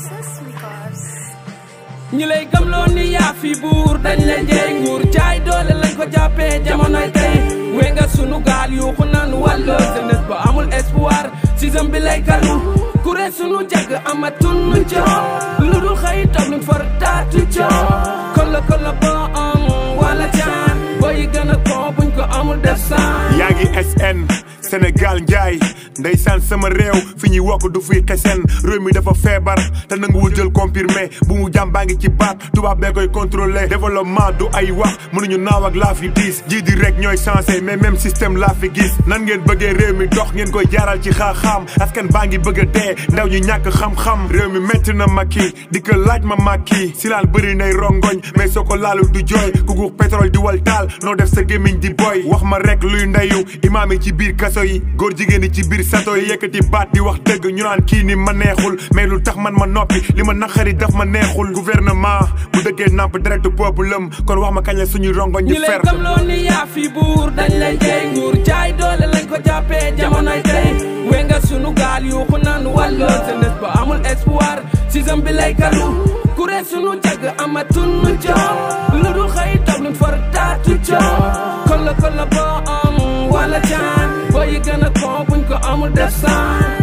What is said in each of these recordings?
ñi lay gëmloo ni yaa fi buur dañ la njëy nguur jaay doole lañ ko jàppee jamonoy tey we nga sunu gaal yuuxu naan wàlloo jeunesse ba amul espoir système bi lay kalu kuré sunu jagg amatul nu jox lu dul xëy toog nuñ for taatu jox kola kola ba am wala jaan booy gën a ko buñ ko amul def saan yaa ngi SN Sénégal njaay ndeysaan sama réew fi ñuy wokk du fiy xesen réew mi dafa feebar te nanguwul jël confirmé bu mu jàm baa ngi ci baat tubaab bee koy contrôlé développement du ay wax mënuñu naaw ak laa fi diis jii di rek ñooy sensé mais même système laa fi gis nan ngeen bëggee réew mi dox ngeen koy jaaral ci xaaxaam askan baa ngi bëgg a dee ndaw ñu ñàkk xam-xam réew mi métti na makki di ko laaj ma makki si laan bëri nay rongoñ mais soo ko laalu du jooy ku guux pétrole di wal taal noo def sa gémmiñ di boy wax ma rek luy ndeyu imaam yi ci biir kaso yi góor jigéen yi ci biir sato yi yëkkati baat di wax dëgg ñu naan kii ni ma neexul mais lu tax man ma noppi li ma naqari daf ma neexul gouvernement bu dëggee namp direct peuple am kon wax ma kañ la suñuy rongoñ di ñi lay fer gëmloo ni yaa fi buur dañ lay jey nguur jaay doole lañ ko jàppee jamonoy tey we nga sunu gaal yuuxu naan wàlloo jeunesse ba amul espoir système bi lay kalu kuré sunu jagg amatul nu jox lu dul xëy toog nuñ for taatu jox kola kola ba am wala jaan booy gën a ko buñ ko amul def saan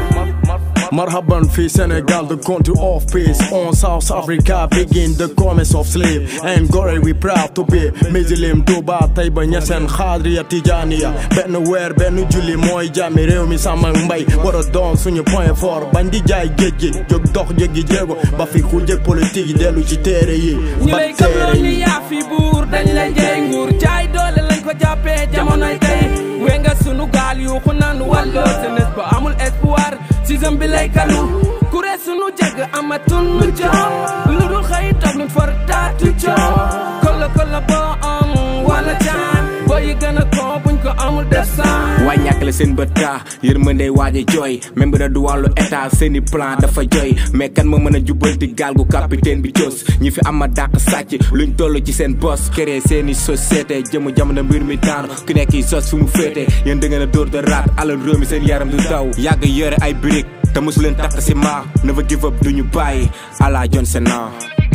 Marhaban fi Senegal, the country of peace. On South Africa, begin the commerce of slave. And Gore, we proud to be Muslim, Touba, Taiba, Niasen, Khadria, Tijania. Ben weer, ben julli, mooy jàmmi réew mi sàmm ak mbay. War a doon suñu point fort. Bañ di jaay géej gi, jóg dox jéggi jéego. Ba fi ku jëg politique yi dellu ci téere yi. ñi Ba lay téere gëmloo yi. ni yaa fi buur dañ lay jey nguur jaay doole lañ ko jàppee jamonoy tey we nga sunu gaal yuuxu naan wàlloo jeunesse ba amul espoir système bi lay kalu kuré sunu jagg amatul nu jox lu dul xëy toog nuñ for taatu jox kola kola ba am wala jaan booy gën a ko buñ ko amul def saan waay ñàkk la seen bët taa yërmande waaje jooy même bi da du wàllu état seeni plan dafa jooy mais kan ma mën a jubbanti gaal gu capitaine bi cos ñi fi ama dàq sàcc luñ toll ci seen bos créé seeni société jëmu jamono mbir mi taanu ku nekk yi sos fi mu féete yéen da ngeen a dóor de raat alal réew mi seen yaram du daw yàgg yore ay birig te mosu leen takk si ma never give up duñu bàyyi ala Johnson na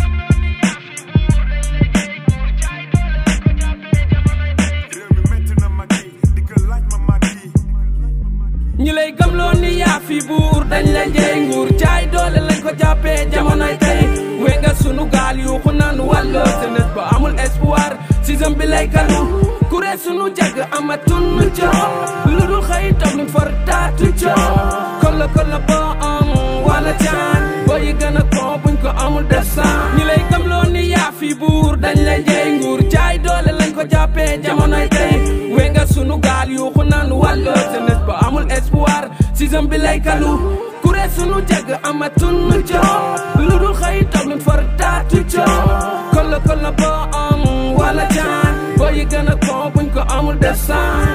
réew mi métti na makki di ko laaj ma makki ñi lay gëmloo ni yaa fi buur dañ la njëy nguur jaay doole lañ ko jàppee jamonoy tey we nga sunu gaal yuuxu naan wàlloo jeunesse ba amul espoir système bi lay kalu kuré sunu jagg amatul nu jox lu dul xëy toog nuñ for taatu jox kola kola ba am wala jaan booy gën a ko buñ ko amul def saan ñi lay gëmloo ni yaa fi buur dañ la njëy nguur jaay doole lañ ko jàppee jamonoy tey we nga sunu gaal yuuxu naan wàlloo jeunesse ba amul espoir système bi lay kalu kuré sunu jagg amatul nu jox lu dul xëy toog nuñ for taatu jox kola kola ba am wala jaan booy gën a ko buñ ko amul def saan